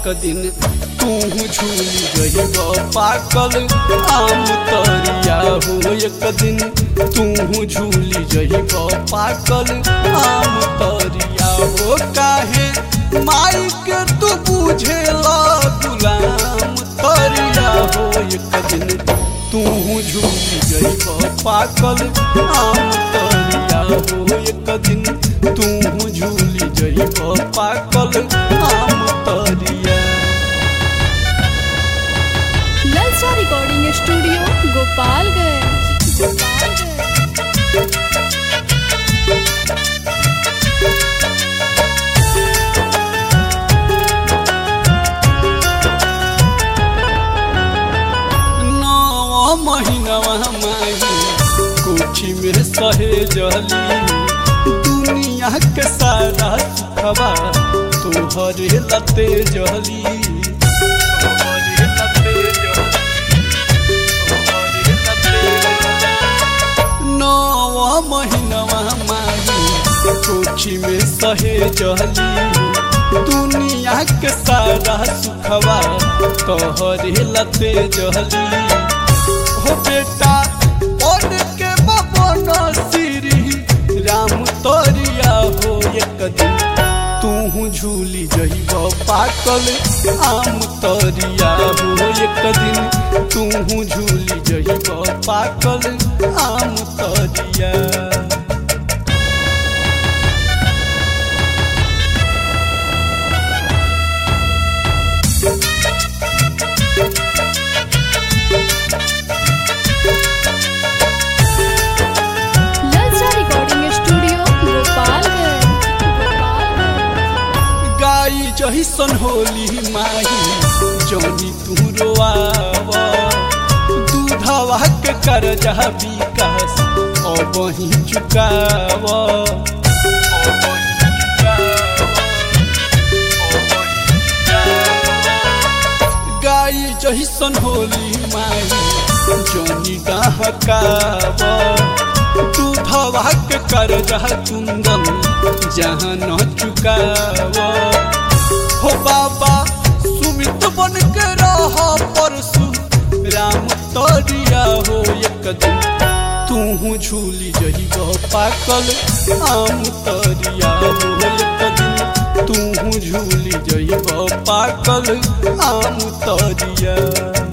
एक दिन तू झूली गईब पाकल आम तरिया हो एक दिन तू झूली जईब पाकल आम तरिया हो काहे माई के तू बुझेला गुलाम तरिया हो एक दिन तू झूली जईब पाकल आम तरिया हो एक दिन तू झूली जईब पाकल आम तरिया ललचा रिकॉर्डिंग स्टूडियो गोपालगंज गोपालगंज नौ महीनवा माही कोठी में सहे जली दुनिया के सारा सुखवा तोहरे लते जली तोहरे लते जली, तोहरे लते जली। नौ महीनवा माही कोठी में सहे जली दुनिया के सारा सुखवा तोहरे लते जली हो बेटा और के बबन श्री राम तोरिया हो एक दिन तू झूली जइब पाकल आम तोरिया हो एक दिन तू झूली जइब पाकल आम तोरिया ललचा रिकॉर्डिंग स्टूडियो गोपालगंज गोपालगंज गाई जहिसन होली माही जौनी तू रोआव दूधवा के करजा विकास अब ही चुकाव गाई जहिसन होली माही जौनी डहकाव दूधवा के करजा कुंदन जहाँ न चुकाव हो बाबा सुमित बन के रह परसु राम तरिया हो एक दिन तू झूली जइब पाकल आम तरिया हो एक दिन तू झूली जइब पाकल आम तरिया